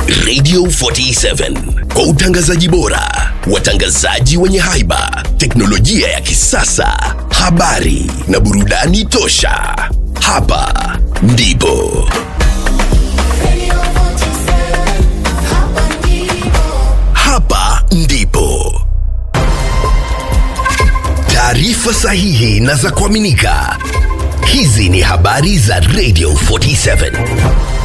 Radio 47 kwa utangazaji bora, watangazaji wenye haiba, teknolojia ya kisasa, habari na burudani tosha. Hapa ndipo hapa ndipo taarifa sahihi na za kuaminika. Hizi ni habari za Radio 47.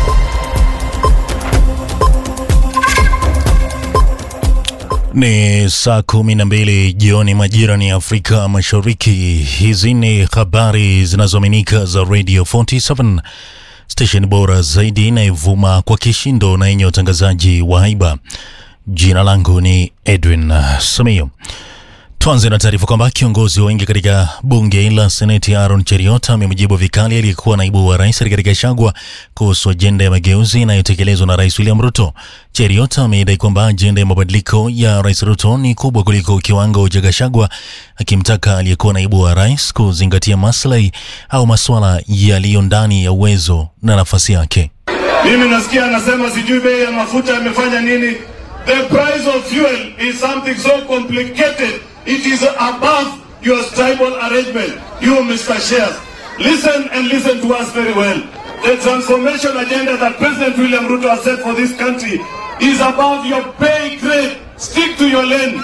Ni saa kumi na mbili jioni majira ni Afrika Mashariki. Hizi ni habari zinazoaminika za Radio 47, station bora zaidi inayovuma kwa kishindo na yenye utangazaji wa haiba. Jina langu ni Edwin Samio. Tuanze na taarifa kwamba kiongozi wa wengi katika bunge la seneti Aaron Cheriot amemjibu vikali aliyekuwa naibu wa rais Rigathi Gachagua kuhusu ajenda ya mageuzi inayotekelezwa na rais William Ruto. Cheriot amedai kwamba ajenda ya mabadiliko ya rais Ruto ni kubwa kuliko kiwango cha Gachagua, akimtaka aliyekuwa naibu wa rais kuzingatia maslahi au masuala yaliyo ndani ya uwezo na nafasi yake. Mimi nasikia anasema sijui bei ya mafuta imefanya nini. The price of fuel is something so complicated. It is above your tribal arrangement. You, Mr. Shares, listen and listen to us very well. The transformation agenda that President William Ruto has set for this country is above your pay grade. Stick to your lane.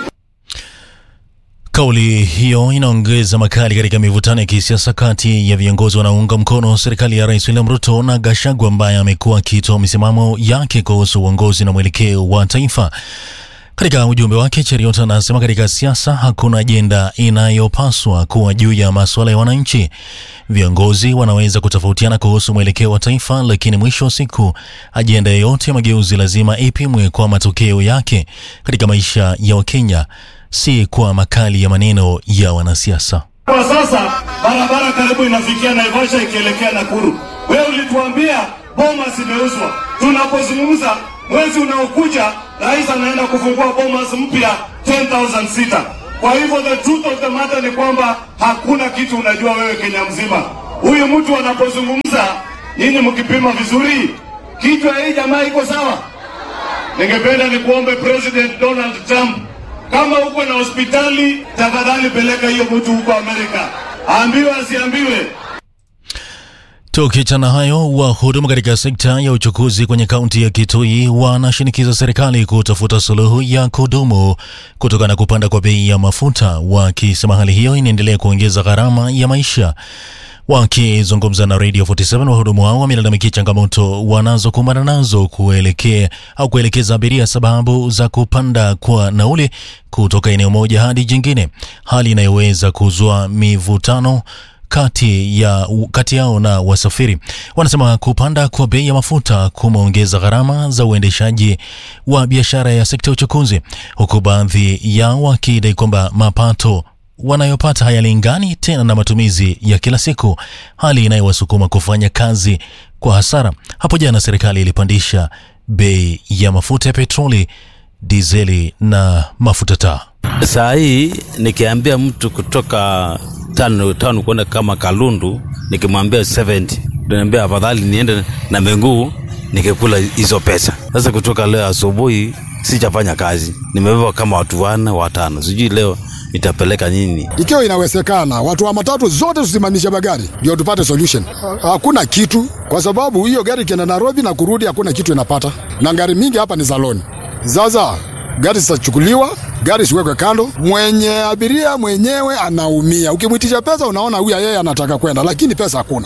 Kauli hiyo inaongeza makali katika mivutano ya kisiasa kati ya viongozi wanaounga mkono serikali ya Rais William Ruto na Gachagua ambaye amekuwa akitoa misimamo yake kuhusu uongozi na mwelekeo wa taifa. Katika ujumbe wake, Cheriot anasema katika siasa hakuna ajenda inayopaswa kuwa juu ya masuala ya wananchi. Viongozi wanaweza kutofautiana kuhusu mwelekeo wa taifa, lakini mwisho wa siku ajenda yoyote ya mageuzi lazima ipimwe kwa matokeo yake katika maisha ya Wakenya, si kwa makali ya maneno ya wanasiasa. Kwa sasa barabara karibu inafikia Naivasha ikielekea Nakuru. Wewe ulituambia Bomas imeuzwa. Tunapozungumza mwezi unaokuja, rais anaenda kufungua Bomas mpya 10,000 sita. Kwa hivyo the truth of the matter ni kwamba hakuna kitu unajua wewe Kenya mzima. Huyu mtu anapozungumza, nyinyi mkipima vizuri, kichwa hii jamaa iko sawa. Ningependa nikuombe President Donald Trump, kama uko na hospitali, tafadhali peleka hiyo mtu huko Amerika, aambiwe asiambiwe. Tukiachana hayo, wahudumu katika sekta ya uchukuzi kwenye kaunti ya Kitui wanashinikiza serikali kutafuta suluhu ya kudumu kutokana na kupanda kwa bei ya mafuta, wakisema hali hiyo inaendelea kuongeza gharama ya maisha. Wakizungumza na Radio 47 wahudumu hao wamelalamikia changamoto wanazokumbana nazo kuelekea au kuelekeza abiria sababu za kupanda kwa nauli kutoka eneo moja hadi jingine, hali inayoweza kuzua mivutano kati ya kati yao na wasafiri. Wanasema kupanda kwa bei ya mafuta kumeongeza gharama za uendeshaji wa biashara ya sekta ya uchukuzi, huku baadhi yao wakidai kwamba mapato wanayopata hayalingani tena na matumizi ya kila siku, hali inayowasukuma kufanya kazi kwa hasara. Hapo jana serikali ilipandisha bei ya mafuta ya petroli, dizeli na mafuta taa. Saa hii nikiambia mtu kutoka tano tano kwenda kama Kalundu, nikimwambia 70 niambia afadhali niende na miguu nikikula hizo pesa. Sasa kutoka leo asubuhi sijafanya kazi, nimebeba kama watu wane watano, sijui leo itapeleka nini. Ikiwa inawezekana, watu wa matatu zote tusimamishe magari ndio tupate solution. Hakuna kitu, kwa sababu hiyo gari ikienda Nairobi na kurudi hakuna kitu inapata, na gari mingi hapa ni za loan. Sasa gari zitachukuliwa, gari siwekwe kando, mwenye abiria mwenyewe anaumia. Ukimwitisha pesa, unaona huyu yeye anataka kwenda, lakini pesa hakuna.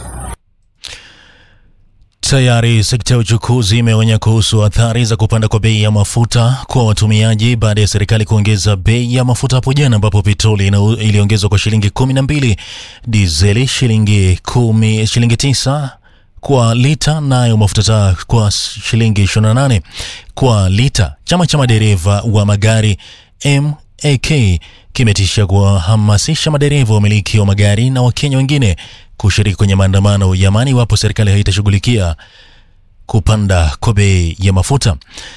Tayari sekta ya uchukuzi imeonya kuhusu athari za kupanda kwa bei ya mafuta kwa watumiaji baada ya serikali kuongeza bei ya mafuta hapo jana, ambapo petroli ina- iliongezwa kwa shilingi kumi na mbili, dizeli shilingi kumi, shilingi tisa kwa lita, nayo mafuta taa kwa shilingi 28 kwa lita. Chama cha madereva wa magari MAK kimetisha kuwahamasisha madereva wamiliki wa magari na Wakenya wengine kushiriki kwenye maandamano ya amani iwapo serikali haitashughulikia kupanda kwa bei ya mafuta.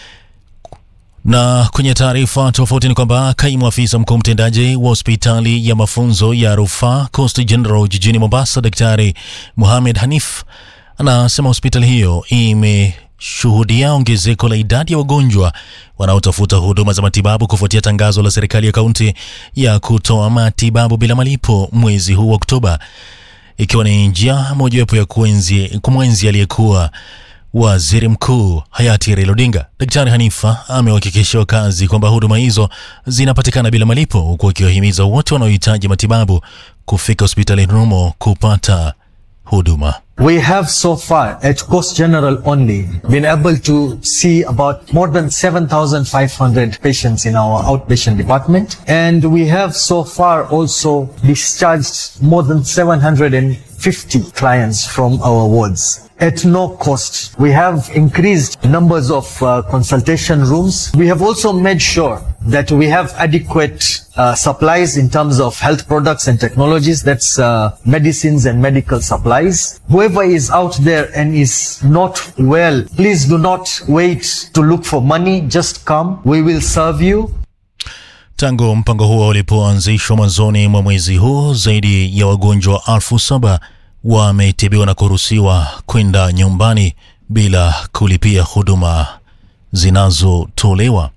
Na kwenye taarifa tofauti ni kwamba kaimu afisa mkuu mtendaji wa hospitali ya mafunzo ya rufaa Coast General jijini Mombasa, Daktari Mohamed Hanif anasema hospitali hiyo ime kushuhudia ongezeko la idadi ya wagonjwa wanaotafuta huduma za matibabu kufuatia tangazo la serikali ya kaunti ya kutoa matibabu bila malipo mwezi huu wa Oktoba, ikiwa ni njia mojawapo ya kuenzi kumwenzi aliyekuwa waziri mkuu hayati Raila Odinga. Daktari Hanifa amewahakikishia wakazi kwamba huduma hizo zinapatikana bila malipo, huku akiwahimiza wote wanaohitaji matibabu kufika hospitalini humo kupata huduma. We have so far at Coast General only been able to see about more than 7,500 patients in our outpatient department. And we have so far also discharged more than 750 clients from our wards. At no cost. We have increased numbers of uh, consultation rooms. We have also made sure that we have adequate uh, supplies in terms of health products and technologies. That's uh, medicines and medical supplies. Whoever is out there and is not well, please do not wait to look for money. Just come. We will serve you. Tangu mpango huo ulipoanzishwa mwanzoni mwa mwezi huu, zaidi ya wagonjwa elfu saba wametibiwa na kuruhusiwa kwenda nyumbani bila kulipia huduma zinazotolewa.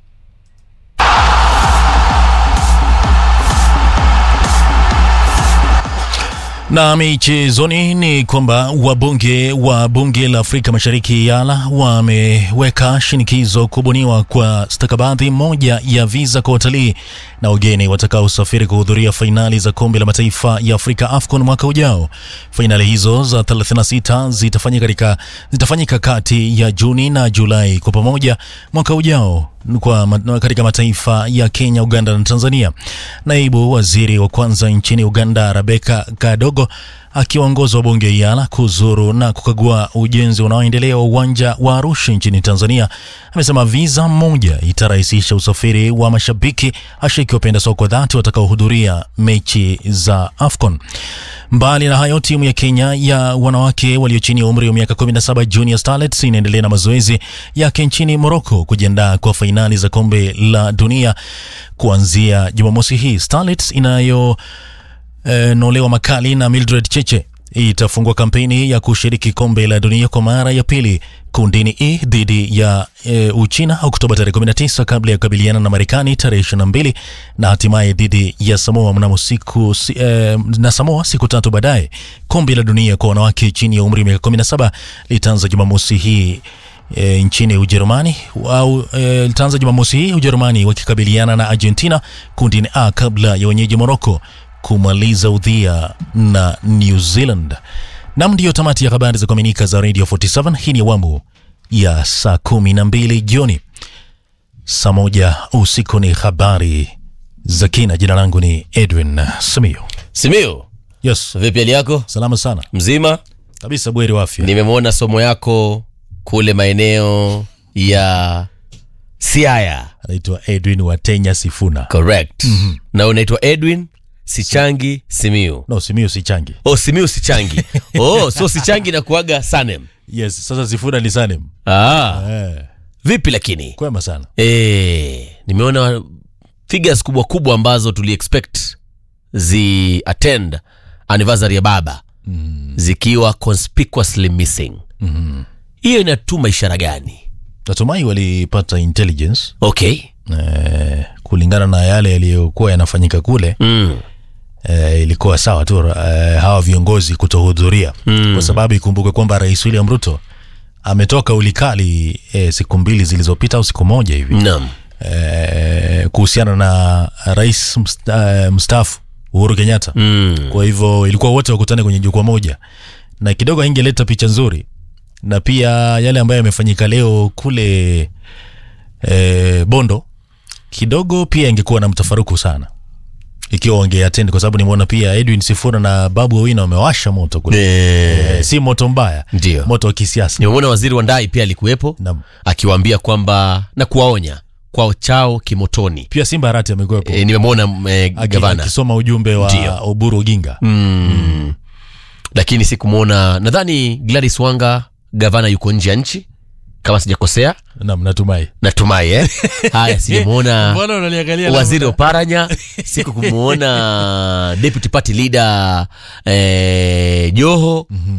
Na michezoni ni kwamba wabunge wa bunge la Afrika Mashariki YALA wameweka shinikizo kubuniwa kwa stakabadhi moja ya viza kwa watalii na wageni watakaosafiri kuhudhuria fainali za kombe la mataifa ya Afrika AFCON mwaka ujao. Fainali hizo za 36 zitafanyika katika zitafanyika kati ya Juni na Julai kwa pamoja mwaka ujao kwa ma- katika mataifa ya Kenya, Uganda na Tanzania. Naibu waziri wa kwanza nchini Uganda Rebecca Kadogo akiongoza wabunge YALA kuzuru na kukagua ujenzi unaoendelea wa uwanja wa Arusha nchini Tanzania amesema viza moja itarahisisha usafiri wa mashabiki ashiki wapenda soka dhati watakaohudhuria mechi za AFCON. Mbali na hayo, timu ya Kenya ya wanawake walio chini ya umri wa miaka 17 Junior Starlets inaendelea na mazoezi yake nchini Morocco kujiandaa kwa fainali za kombe la dunia kuanzia Jumamosi hii. Starlets inayo eh, nolewa makali na Mildred Cheche itafungua kampeni ya kushiriki kombe la dunia kwa mara ya pili kundini E dhidi ya e, Uchina Oktoba tarehe 19 kabla ya kukabiliana na Marekani tarehe 22 na hatimaye dhidi ya Samoa mnamo siku si, e, na Samoa siku tatu baadaye. Kombe la dunia kwa wanawake chini ya umri wa miaka 17 litaanza Jumamosi hii e, nchini Ujerumani au e, litaanza Jumamosi hii Ujerumani wakikabiliana na Argentina kundini A kabla ya wenyeji Morocco kumaliza udhia na New Zealand. Nam, ndiyo tamati ya habari za kuaminika za Radio 47. Hii ni awamu ya saa kumi na mbili jioni. Saa moja usiku ni habari za kina. Jina langu ni Edwin Simiyu. Simiu, Yes, vipi hali yako? salama sana Mzima? kabisa, bweri wa afya. Nimemwona somo yako kule maeneo ya Siaya. Anaitwa Edwin Watenya Sifuna. Correct. Na unaitwa Edwin Sichangi Simiu. No, Simiyu si changi. Oh, Simiu Sichangi. oh, so Sichangi na kuaga Sanem. Yes, sasa Sifuna ni Sanem. Ah, Eh, vipi lakini? kwema sana. Eh, nimeona figures kubwa kubwa ambazo tuli expect zi attend anniversary ya baba mm. zikiwa conspicuously missing hiyo inatuma ishara gani Natumai walipata intelligence okay eh, kulingana na yale yaliyokuwa yanafanyika kule mm. eh, ilikuwa sawa tu eh, hawa viongozi kutohudhuria mm. kwa sababu ikumbuke kwamba rais William Ruto ametoka ulikali eh, siku mbili zilizopita au siku moja hivi naam eh, kuhusiana na rais msta, eh, mstaafu Uhuru Kenyatta mm. kwa hivyo ilikuwa wote wakutane kwenye jukwaa moja na kidogo ingeleta picha nzuri na pia yale ambayo yamefanyika leo kule e, Bondo kidogo pia ingekuwa na mtafaruku sana ikiwa wangeattend kwa sababu nimeona pia Edwin Sifuna na Babu Owino wamewasha moto kule Eh, e, si moto mbaya Ndio. moto wa kisiasa nimemwona waziri wa ndai pia alikuwepo Naam. akiwaambia kwamba na kuwaonya kwao chao kimotoni pia Simba Arati amekuwepo e, nimemwona eh, aki- gavana akisoma ujumbe wa Ndio. Oburu Oginga mm. lakini sikumwona nadhani Gladys Wanga gavana yuko nje ya nchi kama sijakosea Naam, natumai natumai eh? haya sijamwona Mbona unaniangalia waziri labda? oparanya siku kumwona deputy party leader eh, joho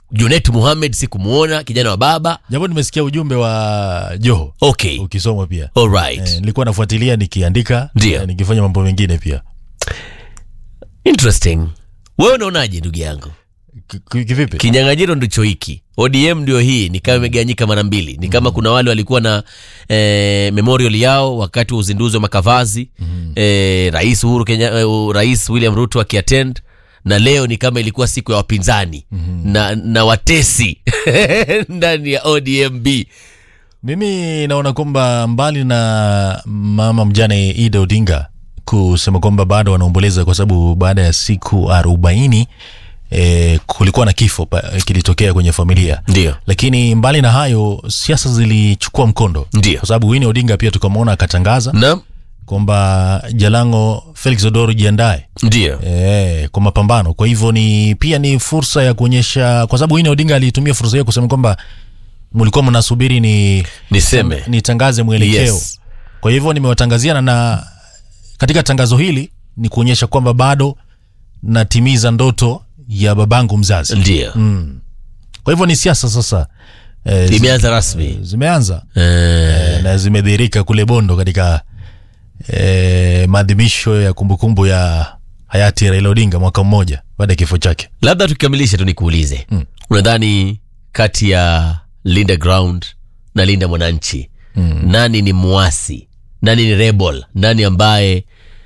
junet muhamed sikumuona kijana wa baba japo nimesikia ujumbe wa joho okay ukisomwa pia alright eh, nilikuwa nafuatilia nikiandika Ndio. eh, nikifanya mambo mengine pia interesting wewe unaonaje ndugu yangu Ki- ki- kivipi kinyang'anyiro ndicho hiki odm ndio hii ni kama imegawanyika mara mbili ni kama kuna wale walikuwa na eh, memorial yao wakati wa uzinduzi wa makavazi mm-hmm. eh, rais uhuru Kenya, eh, uh, rais william ruto akiatend na leo ni kama ilikuwa siku ya wapinzani mm-hmm. na, na watesi ndani ya odmb mimi naona kwamba mbali na mama mjane ida odinga kusema kwamba bado wanaomboleza kwa sababu baada ya siku arobaini E, kulikuwa na kifo pa, kilitokea kwenye familia Ndio. lakini mbali na hayo siasa zilichukua mkondo Ndio. kwa sababu wini odinga pia tukamwona akatangaza na kwamba jalango felix odoro jiandae ndio e, kwa mapambano kwa hivyo ni pia ni fursa ya kuonyesha kwa sababu wini odinga alitumia fursa hiyo kusema kwamba mlikuwa mnasubiri ni niseme nitangaze mwelekeo Yes. kwa hivyo nimewatangazia na, na katika tangazo hili ni kuonyesha kwamba bado natimiza ndoto ya babangu mzazi ndio kwa hivyo ni siasa sasa e, imeanza rasmi zimeanza eh, e, na zimedhihirika kule bondo katika e, maadhimisho ya kumbukumbu ya hayati raila odinga mwaka mmoja baada ya kifo chake labda tukikamilisha tu nikuulize mm. unadhani kati ya linda ground na linda mwananchi mm. nani ni mwasi nani ni rebel nani ambaye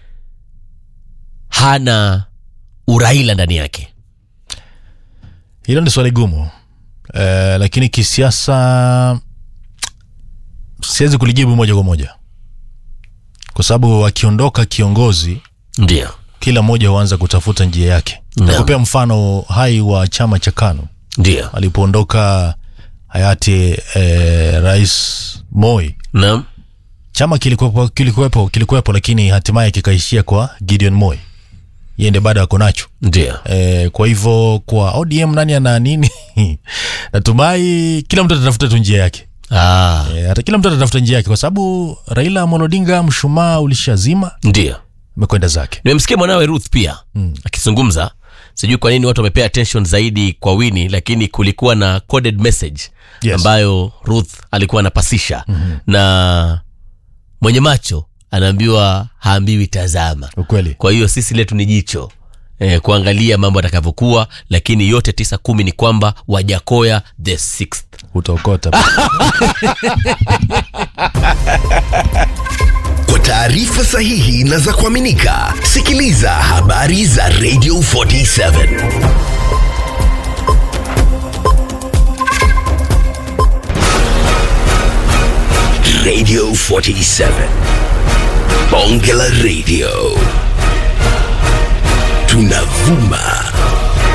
hana uraila ndani yake hilo ni swali gumu e, lakini kisiasa siwezi kulijibu moja kwa moja kwa sababu akiondoka kiongozi ndio kila mmoja huanza kutafuta njia yake Naam. nakupea mfano hai wa chama cha kano ndio alipoondoka hayati eh, rais moi naam chama kilikuwepo kilikuwepo kilikuwepo lakini hatimaye kikaishia kwa gideon moi yeye ndiye bado ako nacho ndio e, kwa hivyo kwa odm nani ana nini natumai kila mtu atatafuta tu njia yake ah, e, hata kila mtu atatafuta njia yake kwa sababu raila molodinga mshumaa ulishazima ndio amekwenda zake nimemsikia mwanawe ruth pia mm. akizungumza sijui kwa nini watu wamepea attention zaidi kwa wini lakini kulikuwa na coded message Yes. ambayo ruth alikuwa anapasisha mm-hmm. na mwenye macho anaambiwa haambiwi tazama ukweli kwa hiyo sisi letu ni jicho eh, kuangalia mambo atakavyokuwa lakini yote tisa kumi ni kwamba wajakoya the sixth utaokota Kwa taarifa sahihi na za kuaminika, sikiliza habari za Radio 47 Radio 47 Bonge la Radio, tunavuma